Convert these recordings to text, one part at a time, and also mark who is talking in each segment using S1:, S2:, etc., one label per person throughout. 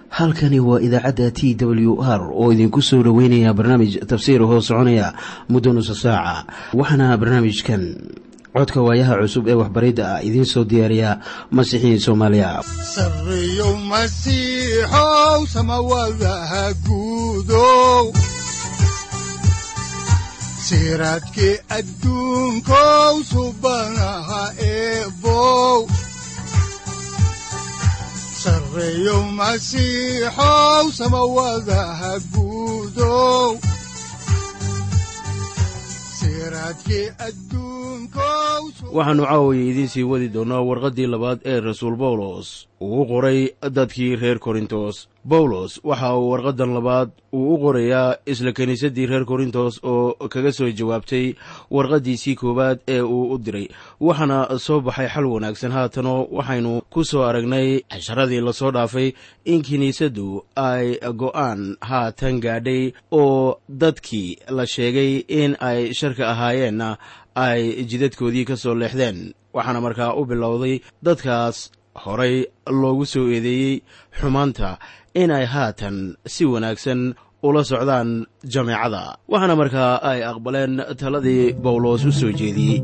S1: halkani waa idaacadda t w r oo idinku soo dhoweynaya barnaamij tafsiir hoo soconaya muddo nusa saaca waxaana barnaamijkan codka waayaha cusub ee waxbaridda ah idiin soo diyaariya masiixiin soomaaliya
S2: sareyow masiixow samawadaha guudow siraadkii adduunkow subanaha eebow sareyow masiixow samawadaha guudow
S3: waxaannu caawaya idiin sii wadi doonnaa warqaddii labaad ee rasuul bawlos uu u qoray dadkii reer korintos bawlos waxa uu warqaddan labaad uu u qorayaa isla kiniisaddii reer korintos oo kaga soo jawaabtay warqaddiisii koowaad ee uu u diray waxaana soo baxay xal wanaagsan haatanoo waxaynu ku soo aragnay casharadii lasoo dhaafay in kiniisaddu ay go'aan haatan gaadhay oo dadkii la sheegay in ay sharka ahaayeenna ay jidadkoodii ka soo leexdeen waxaana markaa u bilowday dadkaas horay loogu soo eedeeyey xumaanta in ay haatan si wanaagsan ula socdaan jameecada waxaana markaa ay aqbaleen taladii bawlos u soo jeediyey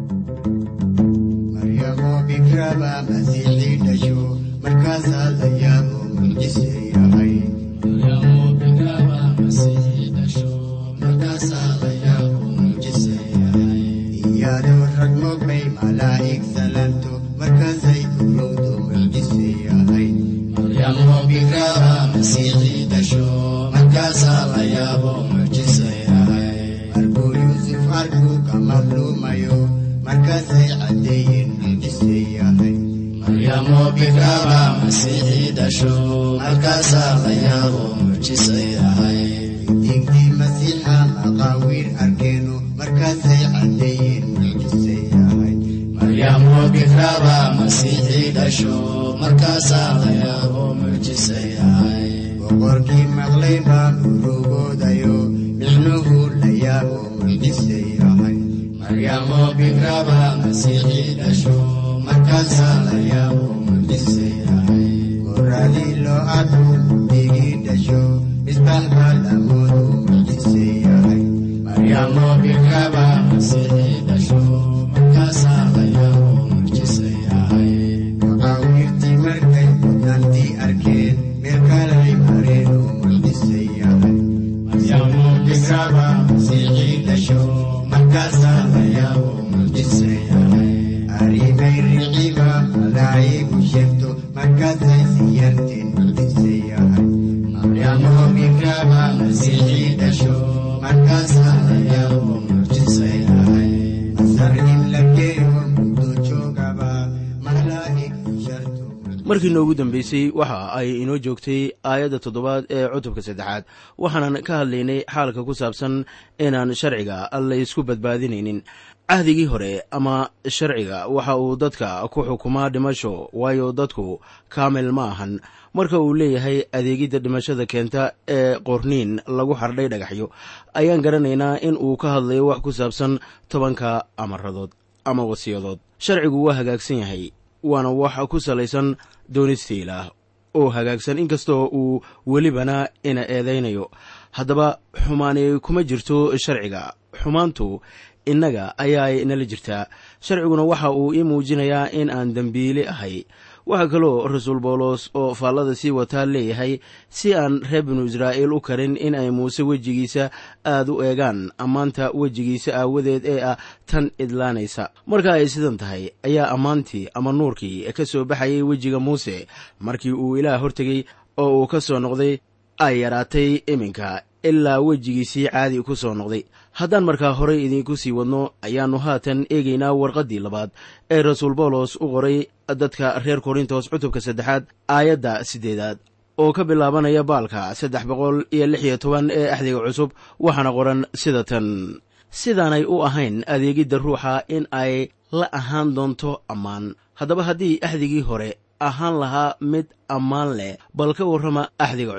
S3: markii noogu dambeysay waxa ay inoo joogtay aayadda toddobaad ee cutubka saddexaad waxaanan ka hadlaynay xaalka ku saabsan inaan sharciga laysku badbaadinaynin cahdigii hore ama sharciga waxa uu dadka ku xukumaa dhimasho waayo dadku kaamil ma ahan marka uu leeyahay adeegidda dhimashada keenta ee qorniin lagu xardhay dhagaxyo ayaan garanaynaa in uu ka hadlayo wax ku saabsan tobanka amaradood ama wasiyadood sharcigu waa hagaagsan yahay waana wax ku salaysan doonistiilah oo hagaagsan inkastoo uu welibana ina eedaynayo haddaba xumaani kuma jirto sharciga xumaantu innaga ayaay nala jirtaa sharciguna waxa uu ii muujinayaa in aan dembiile ahay waxaa kaloo rasuul bawlos oo faallada sii wataa leeyahay si aan reer binu israa'iil u karin in ay muuse wejigiisa aad u eegaan ammaanta wejigiisa aawadeed ee ah tan idlaanaysa marka ay sidan tahay ayaa ammaantii ama nuurkii ka soo baxayay wejiga muuse markii uu ilaah hortegey oo uu ka soo noqday ay yaraatay iminka ilaa wejigiisii caadi ku soo noqday haddaan markaa horey idiinku sii wadno ayaannu haatan eegaynaa warqaddii labaad ee rasuul bawlos u qoray dadka reer korintos cutubka saddexaad aayadda siddeedaad oo ka bilaabanaya baalka saddex boqol iyo lix iyo toban ee axdiga cusub waxaana qoran sida tan sidaanay u ahayn adeegidda ruuxa in ay la ahaan doonto ammaan haddaba haddii axdigii hore ahaan lahaa mid ammaan leh bal ka warrama axdiga cusub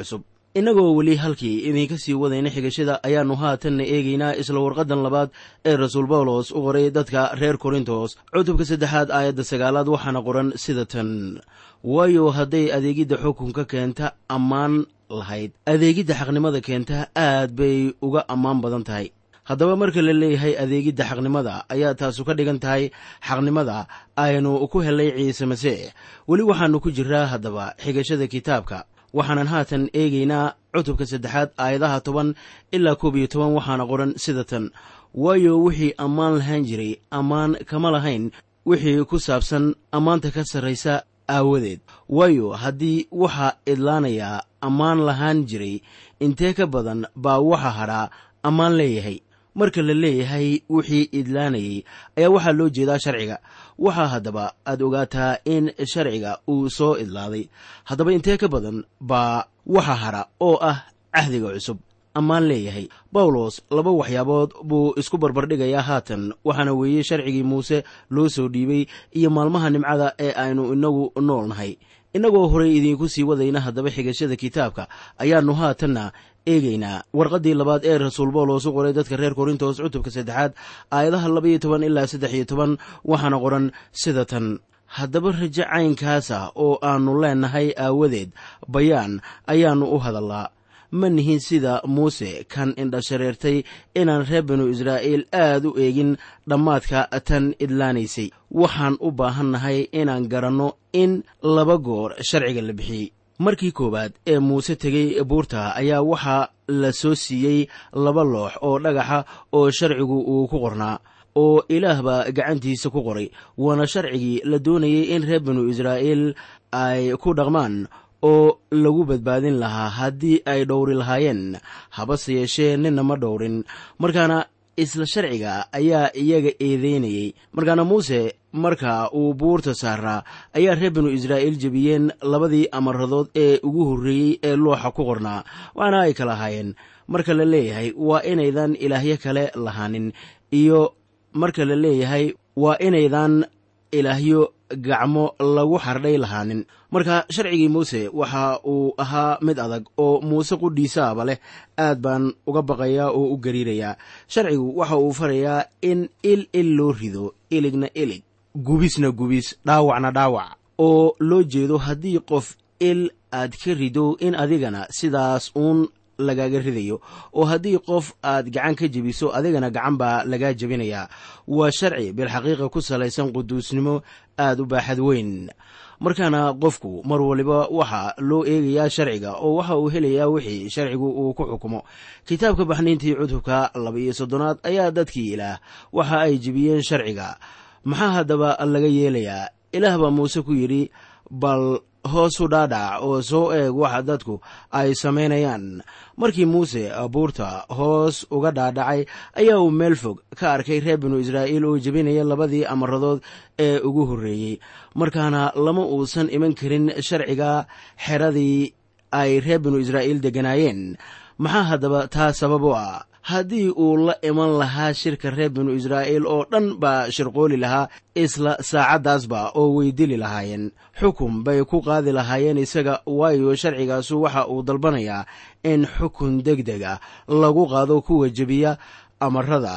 S3: innagoo weli halkii idinka sii wadayna xigashada ayaannu haatanna eegaynaa isla warqaddan labaad ee rasuul bawlos u qoray dadka reer korintos cutubka saddexaad aayadda sagaalaad waxaana qoran sida tan waayo hadday adeegidda xukunka keenta ammaan lahayd adeegidda xaqnimada keenta aad bay uga ammaan badan tahay haddaba marka la leeyahay adeegidda xaqnimada ayaa taasu ka dhigan tahay xaqnimada aynu ku helay ciise masiix weli waxaannu ku jiraa haddaba xigashada kitaabka waxaanan haatan eegaynaa cutubka saddexaad aayadaha toban ilaa koob iyo toban waxaana qoran sida tan waayo wixii ammaan lahaan jiray ammaan kama lahayn wixii ku saabsan ammaanta ka sarraysa aawadeed waayo haddii waxaa idlaanayaa ammaan lahaan jiray intee ka badan baa waxa hadhaa ammaan leeyahay marka la leeyahay wixii idlaanayay ayaa waxaa loo jeedaa sharciga waxaa haddaba aad ogaataa in sharciga uu soo idlaaday haddaba intee ka badan baa waxa hadha oo ah cahdiga cusub ammaan leeyahay bawlos laba waxyaabood buu isku barbardhigayaa haatan waxaana weeye sharcigii muuse loo soo dhiibay iyo maalmaha nimcada ee aynu inagu nool nahay innagoo horay idiinku sii wadayna haddaba xigashada kitaabka ayaannu haatanna eegaynaa warqaddii labaad ee rasuul bawlos u qoray dadka reer korintos cutubka saddexaad aayadaha labaiyo toban ilaa saddex iyo toban waxaana qoran sida tan haddaba rajo caynkaasa oo aannu leennahay aawadeed bayaan ayaannu u hadallaa ma nihin sida muuse kan indhashareertay inaan reer binu israa'iil aad u eegin dhammaadka tan idlaanaysay waxaan u baahannahay inaan garanno in laba goor sharciga la bixiyey markii koowaad ee muuse tegey buurta ayaa waxaa la soo siiyey laba loox oo dhagaxa oo sharcigu uu ku qornaa oo ilaah baa gacantiisa ku qoray waana sharcigii la doonayey in reer binu israa'iil ay ku dhaqmaan oo lagu badbaadin lahaa haddii ay dhowri lahaayeen habase yeeshee ninna ma dhowrin markaana isla sharciga ayaa iyaga eedeynayey markaana muuse marka uu buurta saaraa ayaa reer binu israa'iil jebiyeen labadii amaradood ee ugu horreeyey ee looxa ku qornaa waxaana ay kala ahaayeen marka la leeyahay waa inaydan ilaahyo kale lahaanin iyo marka la leeyahay waa inaydan ilaahyo gacmo lagu xardhay lahaanin marka sharcigii muuse waxa uu ahaa mid adag oo muuse qudhiisaaba leh aad baan uga baqayaa oo u gariirayaa sharcigu waxa uu farayaa in il il loo rido iligna ilig gubisna gubis dhaawacna dhaawac oo loo jeedo haddii qof il aad ka rido in adigana sidaas uun lagaaga ridayo oo haddii qof aad gacan ka jebiso adigana gacan baa lagaa jebinayaa waa sharci bilxaqiiqa ku salaysan quduusnimo aad u baaxad weyn markaana qofku mar waliba waxaa loo eegayaa sharciga oo waxa uu helayaa wixii sharcigu uu ku xukumo kitaabka baxniintii cutubka laba-iyo soddonaad ayaa dadkii ilaah waxa ay jebiyeen sharciga maxaa haddaba laga yeelayaa ilaah baa muuse ku yidhi bal hoosu dhaadhac oo soo eeg waxa dadku ay samaynayaan markii muuse buurta hoos uga dhaadhacay ayaa uu meel fog ka arkay reer binu israa'iil oo jebinaya labadii amaradood ee ugu horreeyey markaana lama uusan iman karin sharciga xeradii ay reer binu israa'iil degganaayeen maxaa haddaba taa sabab u ah haddii uu la iman lahaa shirka reer binu israa'iil oo dhan baa shirqooli lahaa isla saacaddaasba oo way dili lahaayeen xukun bay ku qaadi lahaayeen isaga waayo sharcigaasu waxa uu dalbanayaa in xukun deg deg ah lagu qaado kuwa jebiya amarada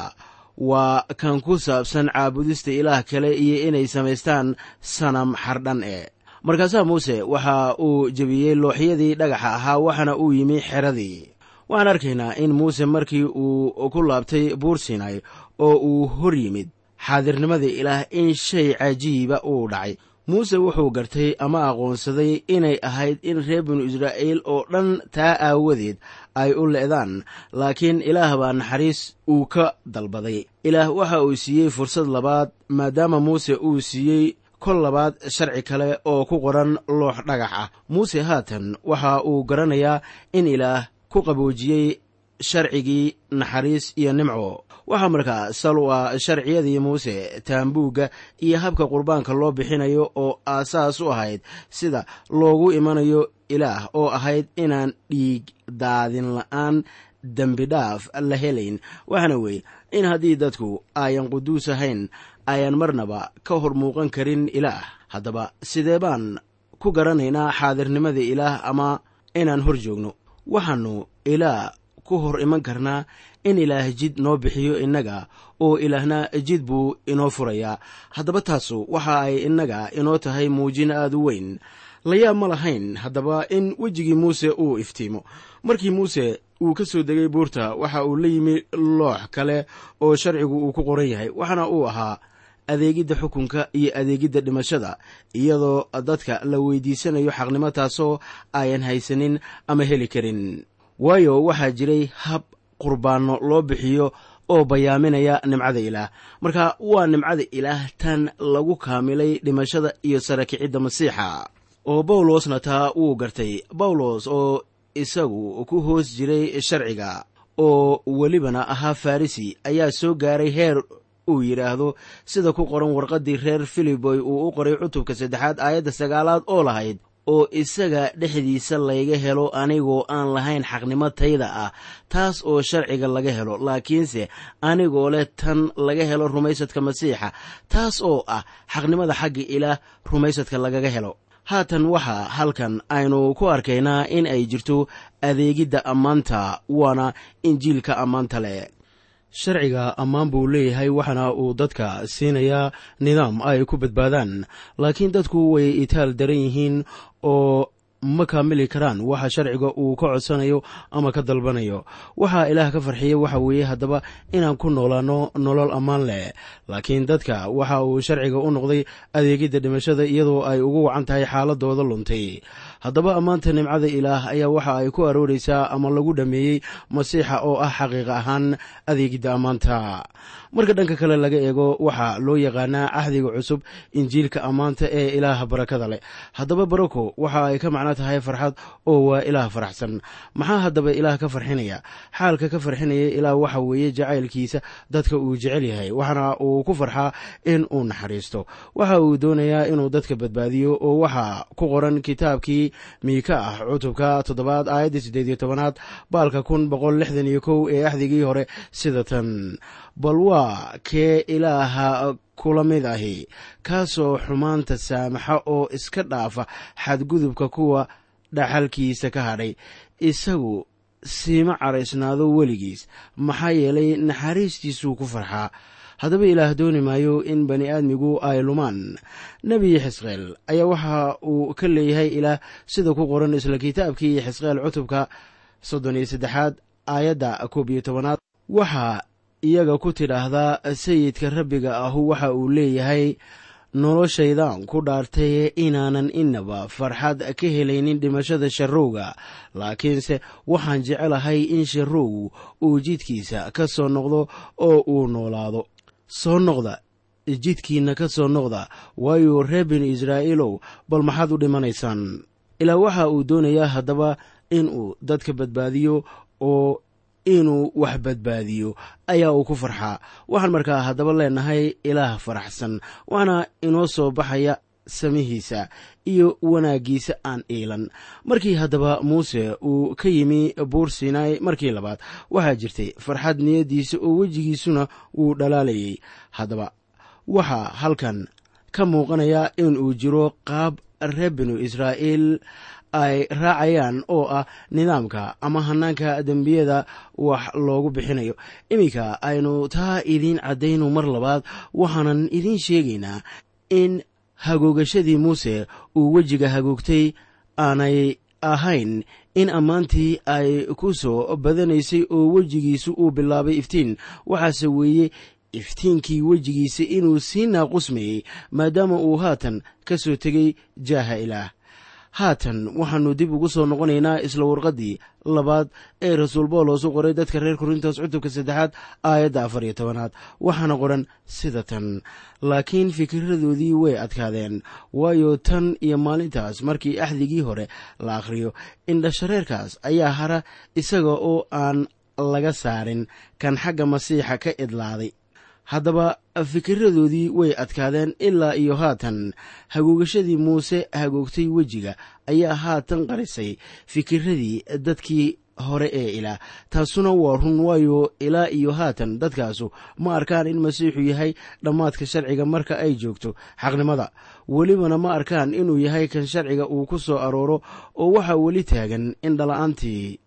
S3: waa kan ku saabsan caabudista ilaah kale iyo inay samaystaan sanam xardhan e markaasaa muuse waxa uu jebiyey looxyadii dhagaxa ahaa waxaana uu yimi xeradii waxaan arkaynaa in muuse markii uu ku laabtay buur sinay oo uu hor yimid xaadirnimada ilaah in shay cajiiba uu dhacay muuse wuxuu gartay ama aqoonsaday inay ahayd in reer binu israa'iil oo dhan taa aawadeed ay u le'daan laakiin ilaah baa naxariis uu ka dalbaday ilaah waxa uu siiyey fursad labaad maadaama muuse uu siiyey kol labaad sharci kale oo ku qoran loox dhagax ah muuse haatan waxa uu garanayaa in ilaah ku qaboojiyey sharcigii naxariis iyo nimco waxaa markaa sal u ah sharciyadii muuse taambuugga iyo habka qurbaanka loo bixinayo oo aasaas u ahayd sida loogu imanayo ilaah oo ahayd inaan dhiig daadin la'aan dembi dhaaf la helayn waxaana weeye in haddii dadku ayan quduus ahayn ayan marnaba ka hor muuqan karin ilaah haddaba sidee baan ku garanaynaa xaadirnimada ilaah ama inaan hor joogno waxaannu ilaah ku hor iman karnaa in ilaah jid noo bixiyo innaga oo ilaahna jid buu inoo furayaa haddaba taasu waxa ay innaga inoo tahay muujin aad u weyn layaab ma lahayn haddaba in wejigii muuse uu iftiimo markii muuse uu ka soo degay buurta waxa uu la yimi loox kale oo sharcigu uu ku qoran yahay waxaana uu ahaa adeegidda xukunka iyo adeegidda dhimashada iyadoo dadka la weydiisanayo xaqnimo taasoo ayan haysanin ama heli karin waayo waxaa jiray hab qurbaanno loo bixiyo oo bayaaminaya nimcada ilaah marka waa nimcada ilaah tan lagu kaamilay dhimashada iyo sara kicidda masiixa oo bawlosna taa wuu gartay bawlos oo isagu ku hoos jiray sharciga oo welibana ahaa farrisi ayaa soo gaaray heer uu yidhaahdo sida ku qoran warqaddii reer filiboy uu u qoray cutubka saddexaad aayadda sagaalaad oo lahayd oo isaga dhexdiisa layga helo anigoo aan lahayn xaqnimo tayda ah taas oo sharciga laga helo laakiinse anigoo leh tan laga helo rumaysadka masiixa taas oo ah xaqnimada xagga ilaah rumaysadka lagaga helo haatan waxaa halkan aynu ku arkaynaa in ay jirto adeegidda ammaanta waana injiilka ammaanta leh sharciga ammaan buu leeyahay waxaana uu dadka siinayaa nidaam ay ku badbaadaan laakiin dadku way itaal daran yihiin oo ma kaamili karaan waxa sharciga uu ka codsanayo ama ka dalbanayo waxaa ilaah ka farxiya waxa weeye haddaba inaan ku noolaano nolol ammaan leh laakiin dadka waxa uu sharciga u noqday adeegidda dhimashada iyadoo ay ugu wacan tahay xaaladooda luntay haddaba ammaanta nimcada ilaah ayaa waxa ay ku arooraysaa ama lagu dhammeeyey masiixa oo ah xaqiiqa ahaan adeegidda ammaanta marka dhanka kale laga eego waxaa loo yaqaanaa cahdiga cusub injiilka ammaanta ee ilaaha barakada leh haddaba barako waxa ay ka macno tahay farxad oo waa ilaah faraxsan maxaa haddaba ilaah ka farxinaya xaalka ka farxinaya ilaah waxa weeye jacaylkiisa dadka uu jecel yahay waxaana uu ku farxaa in uu naxariisto waxa uu doonayaa inuu dadka badbaadiyo oo waxaa ku qoran kitaabkii miika ah cutubka toddobaad aayadda siddeed iyo tobanaad baalka kun boqol lixdan iyo kow ee axdigii hore sida tan bal waa kee ilaaha kula mid ahi kaasoo xumaanta saamaxa oo iska dhaafa xadgudubka kuwa dhaxalkiisa ka hadhay isagu siima caraysnaado weligiis maxaa yeelay naxariistiisuu ku farxaa haddaba ilaah dooni maayo in bani aadmigu ay lumaan nebi xisqeel ayaa waxa uu ka leeyahay ilaah sida ku qoran isla kitaabkii xisqeel cutubka soddon iyo saddexaad aayadda koob iyo tobanaad waxaa iyaga ku tidhaahdaa sayidka rabbiga ahu waxa uu leeyahay noloshaydan ku dhaartay inaanan inaba farxad ka helaynin dhimashada sharrowga laakiinse waxaan jecelahay in sharrowgu uu jidkiisa ka soo noqdo oo uu noolaado soo noqda jidkiinna ka soo noqda waayo reer binu israa'iilow bal maxaad u dhimanaysaan ilaa waxa uu doonayaa haddaba inuu dadka badbaadiyo oo inuu wax badbaadiyo ayaa uu ku farxaa waxaan markaa haddaba leenahay ilaah faraxsan waxaana inoo soo baxaya samihiisa iyo wanaaggiisa aan iilan markii haddaba muuse uu ka yimi buur sinai markii labaad waxaa jirtay farxad niyaddiisa oo wejigiisuna wuu dhalaalayay haddaba waxaa halkan ka muuqanaya in uu jiro qaab reer binu israa'iil ay raacayaan oo ah nidaamka ama hanaanka dembiyada wax loogu bixinayo iminka aynu taa idiin caddayno mar labaad waxaanan idiin sheegaynaa in hagoogashadii muuse uu wejiga hagoogtay aanay ahayn in ammaantii ay ku soo badanaysay oo wejigiisu uu bilaabay iftiin waxaase weeye iftiinkii wejigiisa inuu sii naaqusmayey maadaama uu haatan ka soo tegay jaaha ilaah haatan waxaannu dib ugu soo noqonaynaa isla warqaddii labaad ee rasuul boolos u qoray dadka reer korintos cutubka saddexaad aayadda afar iyo tobanaad waxaana qoran sida tan laakiin fikiradoodii way adkaadeen waayo tan iyo maalintaas markii axdigii hore la akhriyo indhashareerkaas ayaa hara isaga oo aan laga saarin kan xagga masiixa ka idlaaday haddaba fikiradoodii way adkaadeen ilaa iyo haatan hagoogashadii muuse hagoogtay wejiga ayaa haatan qarisay fikiradii dadkii hore ee ilaah taasuna waa run waayo ilaa iyo haatan dadkaasu ma arkaan in masiixu yahay dhammaadka sharciga marka ay joogto xaqnimada welibana ma arkaan inuu yahay kan sharciga uu ku soo arooro oo waxaa weli taagan in dhala'aantii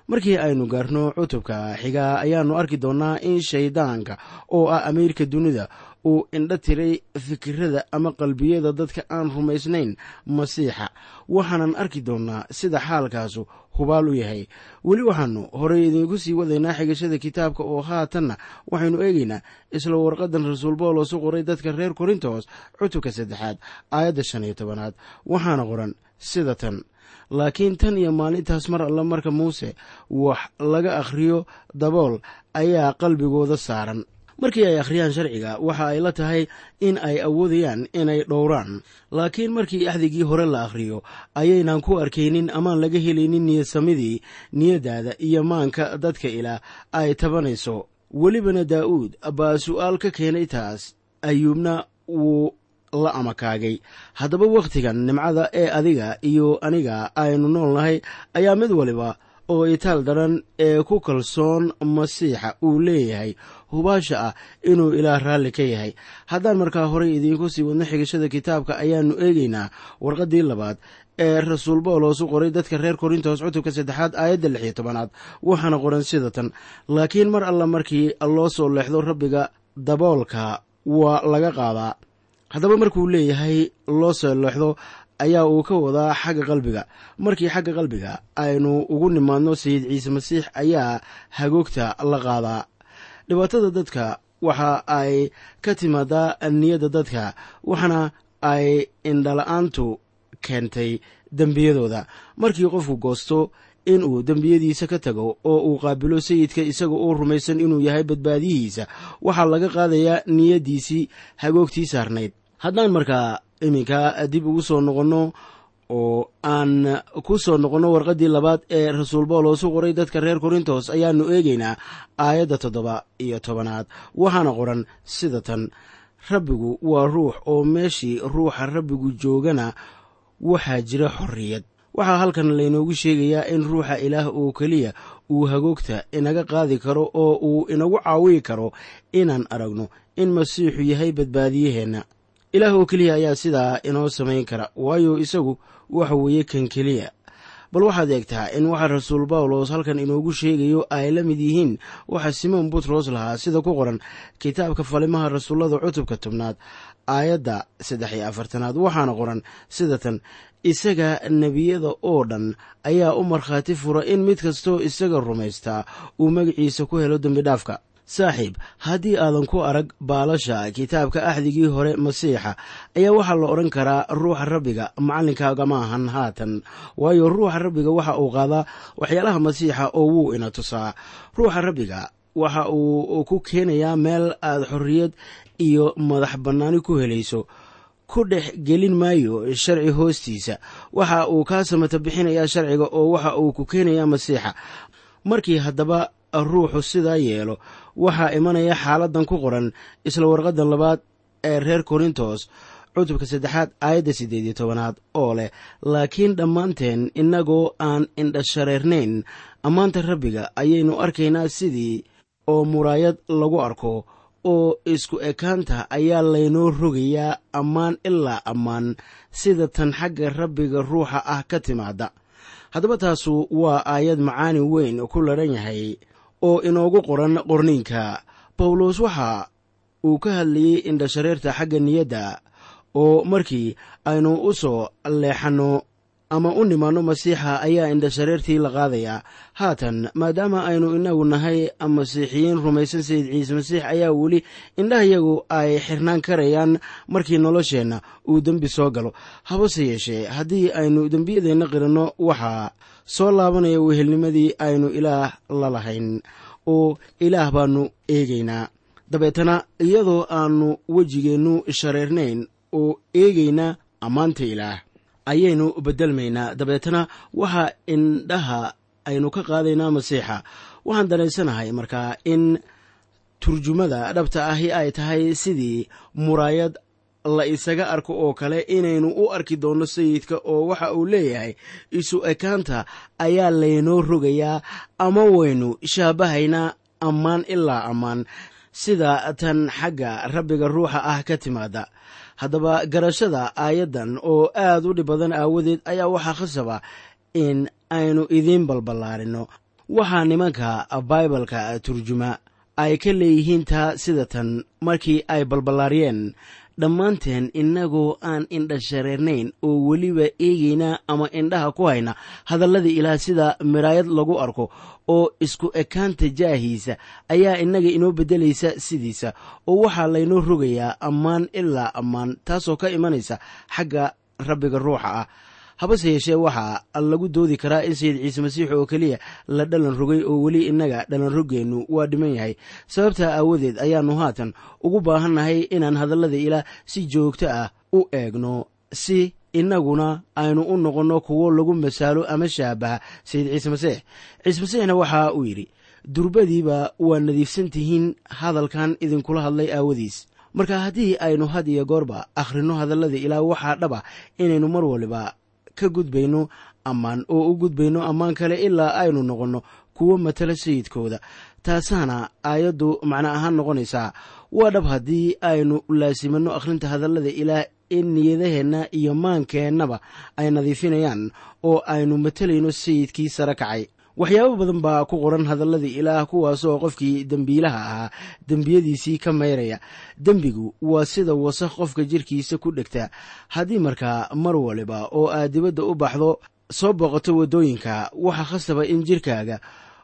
S3: markii aynu gaarno cutubka xigaa ayaannu arki doonnaa in shayddaanka oo ah amiirka dunida uu indho tiray fikirada ama qalbiyada dadka aan rumaysnayn masiixa waxaanan arki doonnaa sida xaalkaasu hubaal u yahay weli waxaannu horey idiinku sii wadaynaa xigashada kitaabka oo haatanna waxaynu eegaynaa isla warqadan rasuul bawlos u qoray dadka reer korintos cutubka saddexaad aayadda shan iyo tobanaad waxaana qoran sida tan laakiin tan iyo maalintaas mar alla marka muuse wax laga akhriyo dabool ayaa qalbigooda saaran markii ay akhriyaan sharciga waxa ay la tahay in ay awoodayaan inay dhowraan laakiin markii axdigii hore la akhriyo ayaynan ku arkaynin amaan laga helaynin niyadsamidii niyaddaada iyo maanka dadka ilaah ay tabanayso welibana daa'uud baa su'aal ka keenay taas ayuubna wuu la amakaagay haddaba wakhtigan nimcada ee adiga iyo aniga aynu nool nahay ayaa mid waliba oo itaal daran ee ku kalsoon masiixa uu leeyahay hubaasha ah inuu ilaah raalli ka yahay haddaan markaa horey idiinku sii wadno xigashada kitaabka ayaannu eegaynaa warqaddii labaad ee rasuul bawlos u qoray dadka reer korintos cutubka saddexaad aayadda lix iyo tobanaad waxaana qoran sida tan laakiin mar alla markii loo soo leexdo rabbiga daboolka waa laga qaadaa haddaba markuu leeyahay loo soo leexdo ayaa uu ka wadaa xagga qalbiga markii xagga qalbiga aynu ugu nimaadno sayid ciise masiix ayaa hagoogta la qaadaa dhibaatada dadka waxa ay ka timaadaa niyadda dadka waxaana ay indhala-aantu keentay dembiyadooda markii qofku goosto inuu dembiyadiisa ka tago oo uu qaabilo sayidka isaga oo rumaysan inuu yahay badbaadiyihiisa waxaa laga qaadayaa niyaddiisii hagoogtii saarnayd haddaan markaa iminka dib ugu soo noqonno oo aan ku soo noqonno warqaddii labaad ee rasuul bawlos u qoray dadka reer korintos ayaannu eegaynaa aayadda toddoba iyo tobanaad waxaana qoran sida tan rabbigu waa ruux oo meeshii ruuxa rabbigu joogana waxaa jira xorriyad waxaa halkan laynoogu sheegayaa in ruuxa ilaah oo keliya uu hagoogta inaga qaadi karo oo uu inagu caawiyi karo inaan aragno in masiixu yahay badbaadiyaheenna ilaah oo keliya ayaa sidaa inoo samayn kara waayo isagu waxa weeye kan keliya bal waxaad eegtaa in waxa rasuul bawlos halkan inoogu sheegayo ay la mid yihiin waxa simoon butros lahaa sida ku qoran kitaabka falimaha rasuullada cutubka tobnaad aayadda saddex iyo afartanaad waxaana qoran sida tan isaga nebiyada oo dhan ayaa u markhaati fura in mid kastoo isaga rumaystaa uu magaciisa ku helo dembidhaafka saaxiib haddii aadan ku arag baalasha kitaabka axdigii hore masiixa ayaa waxaa la odhan karaa ruuxa rabbiga macallinkaaga ma ahan haatan waayo ruuxa rabbiga waxa uu qaadaa waxyaalaha masiixa oo wuu ina tusaa ruuxa rabbiga waxa uu ku keenayaa meel aad xorriyad iyo madax bannaani ku helayso ku dhex gelin maayo sharci hoostiisa waxa uu kaa samata bixinayaa sharciga oo waxa uu ku keenayaa masiixa markii haddaba ruuxu sidaa yeelo waxaa imanaya xaaladan ku qoran isla warqadan labaad ee reer korintos cutubka saddexaad aayadda siddeed iyo tobanaad oo leh laakiin dhammaanteen innagoo aan indhashareernayn ammaanta rabbiga ayaynu arkaynaa sidii oo muraayad lagu arko oo isku ekaanta ayaa laynoo rogayaa ammaan ilaa ammaan sida tan xagga rabbiga ruuxa ah ka timaada haddaba taasu waa aayad macaani weyn ku ladhan yahay oo inoogu qoran qorniinka bawlos waxa uu ka hadlayey indhashareerta xagga niyadda oo markii aynu u soo leexanno ama u nimaanno masiixa ayaa indhashareertii la qaadayaa haatan maadaama aynu inagu nahay masiixiyiin rumaysan sayid ciise masiix ayaa weli indhahayagu ay xirnaan karayaan markii nolosheenna uu dembi soo galo habase yeeshee haddii aynu dembiyadeenna qiranno waxaa soo laabanaya wehelnimadii aynu ilaah la lahayn oo ilaah baannu eegaynaa dabeetana iyadoo aannu wejigeennu shareernayn oo eegaynaa ammaanta ilaah ayaynu beddelmaynaa dabeetana waxaa indhaha aynu ka qaadaynaa masiixa waxaan danaysanahay markaa in turjumada dhabta ahi ay tahay sidii muraayad la isaga arko oo kale inaynu u arki doonno sayidka oo waxa uu leeyahay isu ekaanta ayaa laynoo rogayaa ama waynu shaabahaynaa ammaan ilaa ammaan sida tan xagga rabbiga ruuxa ah ka timaada haddaba garashada aayaddan oo aad u dhib badan aawadeed ayaa waxaa khasaba in aynu idiin balballaarinno waxaa nimanka baibalka turjuma ay ka leeyihiin taa sida tan markii ay balballaariyeen dhammaanteen innagoo aan indha shareernayn oo weliba eegayna ama indhaha ku hayna hadallada ilaah sida miraayad lagu arko oo isku ekaanta jaahiisa ayaa innaga inoo beddelaysa sidiisa oo waxaa laynoo rogayaa ammaan ilaa ammaan taasoo ka imanaysa xagga rabbiga ruuxa ah habase yeeshee waxaa lagu doodi karaa in sayid ciise masiix oo keliya la dhalan rogay oo weli innaga dhalan roggeennu waa dhiman yahay sababtaa aawadeed ayaannu haatan ugu baahannahay inaan hadallada ilaah si joogto ah u eegno si innaguna aynu u noqonno kuwo lagu masaalo ama shaabaha sayid ciise masiix ciise masiixna waxa uu yidhi durbadiiba waa nadiifsan tihiin hadalkan idinkula hadlay aawadiis marka haddii aynu had iyo goorba akhrinno hadallada ilaah waxaa dhaba inaynu mar waliba ka gudbayno ammaan oo u gudbayno ammaan kale ilaa aynu noqonno kuwo matala sayidkooda taasaana aayaddu macno ahaan noqonaysaa waa dhab haddii aynu laasimanno akhrinta hadallada ilaah in niyadaheenna iyo maankeennaba ay nadiifinayaan oo aynu matalayno sayidkii sare kacay waxyaabo badan baa ku qoran hadallada ilaah kuwaasoo qofkii dembiilaha ahaa dembiyadiisii ka mayraya dembigu waa sida wasakh qofka jirkiisa ku dhegta haddii markaa mar waliba oo aad dibadda u baxdo soo booqato waddooyinka waxaa khasaba in jirkaaga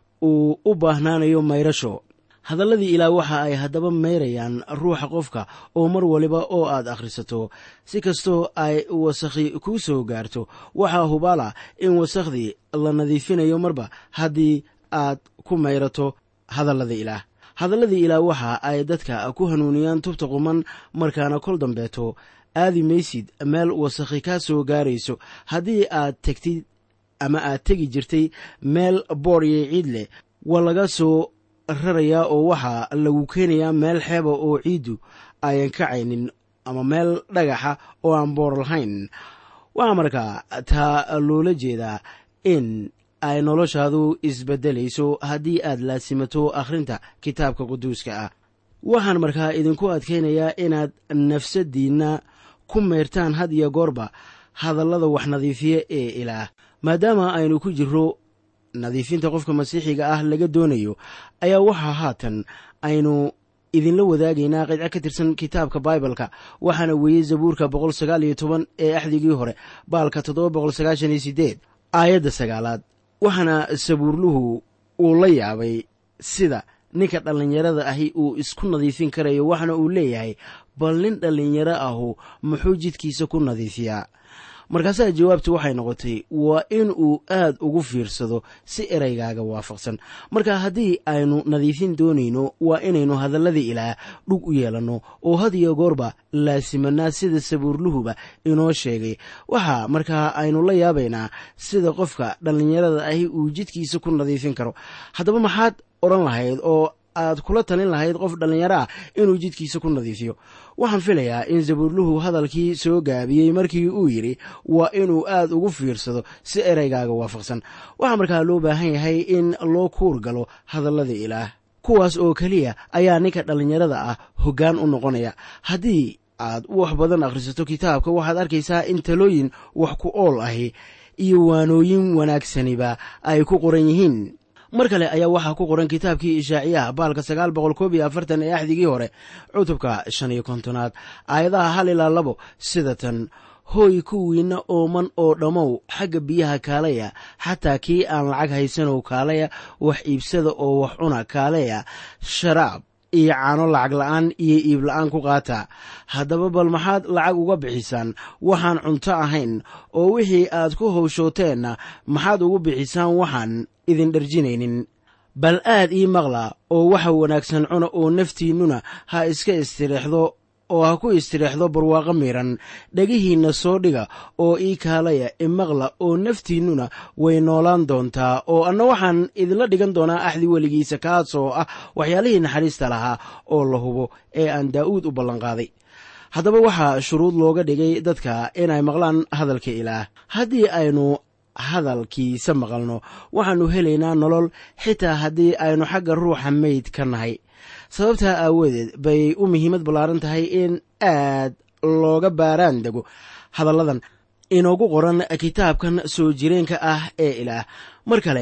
S3: uu u baahnaanayo mayrasho hadalladii ilaah waxa ay haddaba mayrayaan ruuxa qofka oo mar waliba oo aad akhrisato si kastoo ay wasakhi kuu soo gaarto waxaa hubaala in wasakhdii la nadiifinayo marba haddii aad ku mayrato hadallada ilaah hadalladii ilaah waxa ay dadka ku hanuuniyaan tubta quman markaana kol dambeeto aadi maysid meel wasakhi kaa soo gaarayso haddii aad tegtid ama aad tegi jirtay meel boor iyo ciid leh waa laga soo rarayaa oo waxaa lagu keenayaa meel xeeba oo ciiddu ayan kacaynin ama meel dhagaxa oo aan boor lahayn waxaa markaa taa loola jeedaa in ay noloshaadu isbeddelayso haddii aad laasimato akhrinta kitaabka quduuska ah waxaan markaa idinku adkaynayaa inaad nafsaddiinna ku mayrtaan had iyo goorba hadallada wax nadiifiya ee ilaah maadaama aynu ku jirro nadiifinta qofka masiixiga ah laga doonayo ayaa waxaa haatan aynu idinla wadaagaynaa qidco ka tirsan kitaabka baibalka waxaana weeyey zabuurka boqol sagaal iyo toban ee axdigii hore baalka toddoba boqol sagaashan iyo sideed aayadda sagaalaad waxaana sabuurluhu uu la yaabay sida ninka dhallinyarada ahi uu isku nadiifin karayo waxaana uu leeyahay bal nin dhallinyaro ahu muxuu jidkiisa ku nadiifiyaa markaasaa jawaabtu waxay noqotay waa in uu aad ugu fiirsado si eraygaaga waafaqsan marka haddii aynu nadiifin doonayno waa inaynu hadalladii ilaah dhug u yeelanno oo had iyo goorba laasimanaa sida sabuurluhuba inoo sheegay waxaa markaa aynu la yaabaynaa sida qofka dhallinyarada ahi uu jidkiisa ku nadiifin karo haddaba maxaad odhan lahayd oo aad kula talin lahayd qof dhallinyaro ah inuu jidkiisa ku nadiifiyo waxaan filayaa in sabuurluhu hadalkii soo gaabiyey markii uu yidhi waa inuu aad ugu fiirsado si eraygaaga waafaqsan waxaa markaa loo baahan yahay in loo kuur galo hadallada ilaah kuwaas oo keliya ayaa ninka dhallinyarada ah hoggaan u noqonaya haddii aad wax badan akhrisato kitaabka waxaad arkaysaa in talooyin wax ku ool ahi iyo waanooyin wanaagsaniba ay ku qoran yihiin mar kale ayaa waxaa ku qoran kitaabkii ishaaciyaha baalka sagaal boqol koob iyo afartan ee axdigii hore cutubka shan iyo kontonaad aayadaha hal ilaa labo sida tan hooy kuwiinna ooman oo dhammow xagga biyaha kaalaya xataa kii aan lacag haysanow kaalaya wax iibsada oo wax cuna kaalaya sharaab iyo caano lacag la'aan iyo iib la'aan ku qaata haddaba bal maxaad lacag uga bixisaan waxaan cunto ahayn oo wixii aad ku howshooteenna maxaad ugu bixisaan waxaan idin dharjinaynin bal aad ii maqla oo waxa wanaagsan cuna oo naftiinnuna ha iska istireexdo oo ha ku istireexdo barwaaqo miidhan dhegihiinna soo dhiga oo ii kaalaya imaqla oo naftiinnuna way noolaan doontaa oo anna waxaan idinla dhigan doonaa axdi weligiisa kaasoo ah waxyaalihii naxariista lahaa oo la hubo ee aan daa'uud u ballanqaaday haddaba waxaa shuruud looga dhigay dadka inay maqlaan hadalka ilaah haddii aynu hadalkiisa maqalno waxaannu helaynaa nolol xitaa haddii aynu xagga ruuxa meyd ka nahay sababtaa aawadeed bay u muhiimad ballaaran tahay in aad looga baaraan dego hadalladan inoogu qoran kitaabkan soo jireenka ah ee ilaah mar kale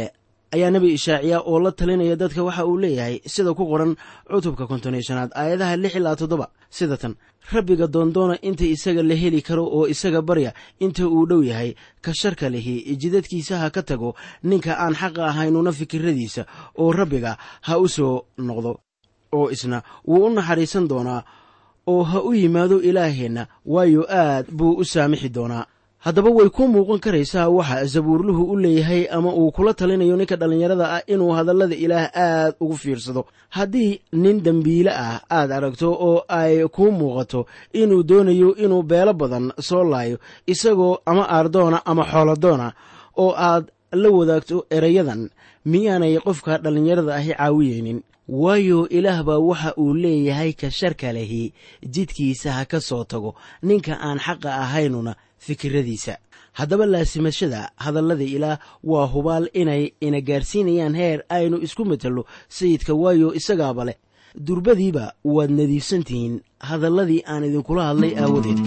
S3: ayaa nebi ishaaciya oo la talinaya dadka waxa uu leeyahay sida ku qoran cutubka konton iyo shanaad aayadaha lix ilaa toddoba sida tan rabbiga doondoona inta isaga la heli karo oo isaga barya inta uu dhow yahay ka sharka lihi jidadkiisa ha ka tago ninka aan xaqa ahaynuna fikiradiisa oo rabbiga ha u soo noqdo oo isna wuu u naxariisan doonaa oo ha u yimaado ilaaheenna waayo aad buu u saamixi doonaa haddaba way ku muuqan karaysaa waxa zabuurluhu u leeyahay ama uu kula talinayo ninka dhallinyarada ah inuu hadallada ilaah aad ugu fiirsado haddii nin dembiile ah aad aragto oo ay kuu muuqato inuu doonayo inuu beelo badan soo laayo isagoo ama aardoona ama xooladoona oo aad la wadaagto erayadan miyaanay qofka dhallinyarada ahi caawiyeynin waayo ilaah baa waxa uu leeyahay ka sharka lehi jidkiisa ha ka soo tago ninka aan xaqa ahaynuna fikiradiisa haddaba laasimashada hadallada ilaah waa hubaal inay ina gaarsiinayaan heer aynu isku matello sayidka waayo isagaaba leh durbadiiba waad nadiifsantihiin hadalladii aan idinkula hadlay aawadeed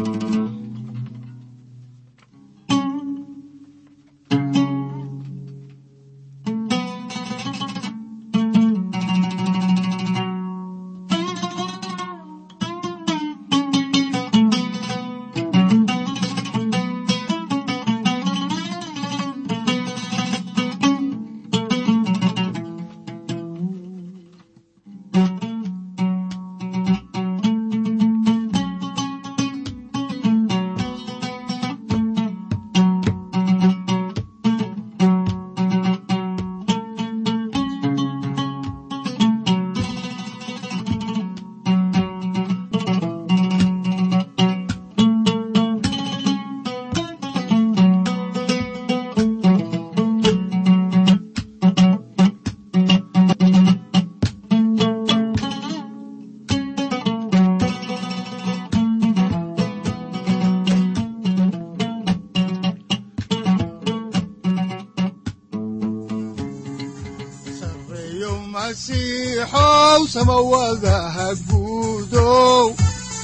S2: sareeyo masiixow samawadaha guudow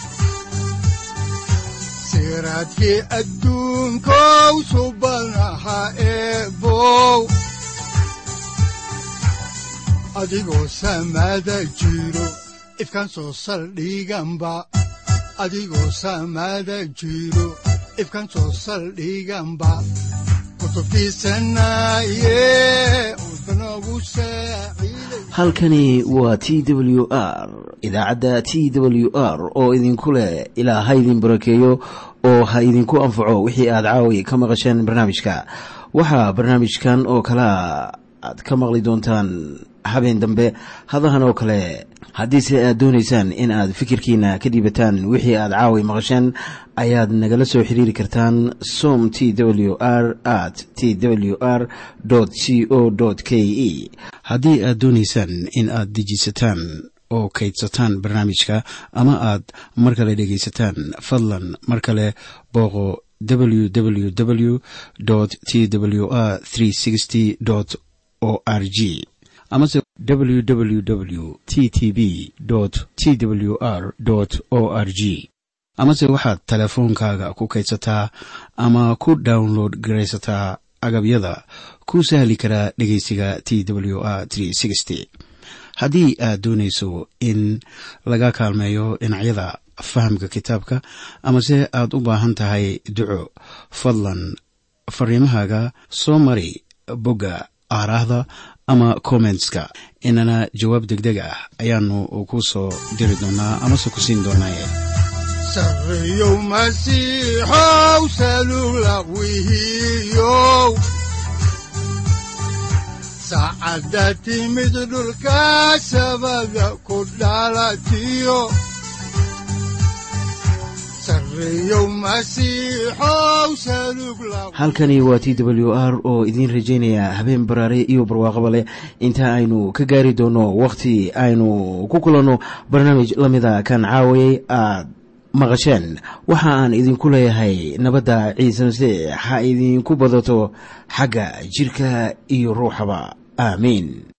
S2: siraadkii adduunkow subanaha eebow adigoo samada jiro ifkan soo saldhiganba adigoo samada jiro ifkan soo saldhiganba kutubtiisanaye udbanogu saaciiday
S1: halkani waa t w r idaacadda t w r oo idinku leh ilaa ha idin barakeeyo oo ha idinku anfaco wixii aad caawi ka maqasheen barnaamijka waxaa barnaamijkan oo kalea aad ka maqli doontaan habeen dambe hadahan oo kale haddiise aad doonaysaan in aad fikirkiina ka dhiibataan wixii aad caawi maqasheen ayaad nagala soo xiriiri kartaan som t w r at t w r c o k e haddii aad doonaysaan in aad dejisataan oo kaydsataan barnaamijka ama aad mar kale dhegaysataan fadlan mar kale booqo www t w r o r g amase www t t b t w r o r g amase waxaad teleefoonkaaga ku kaydsataa ama ku download garaysataa agabyada ku sahli karaa dhegeysiga t w r haddii aad doonayso in laga kaalmeeyo dhinacyada fahamka kitaabka amase aad u baahan tahay duco fadlan fariimahaaga soo mari bogga aaraahda ama kommentska inana jawaab degdeg ah ayaanu ku soo diri doonaa amase ku siin doonaaye
S2: sareeyow masiixow salugla wihiyow saacadda timid dhulka sabada ku dhalatiyo sareeyow masiixow salugla
S1: halkani waa t w r oo idiin rajaynaya habeen baraare iyo barwaaqaba leh inta aynu ka gaari doono wakhti aynu ku kulanno barnaamij la mida kan caawayay aad maqasheen waxa aan idinku leeyahay nabadda ciise masiix ha idinku badato xagga jirka iyo ruuxaba aamiin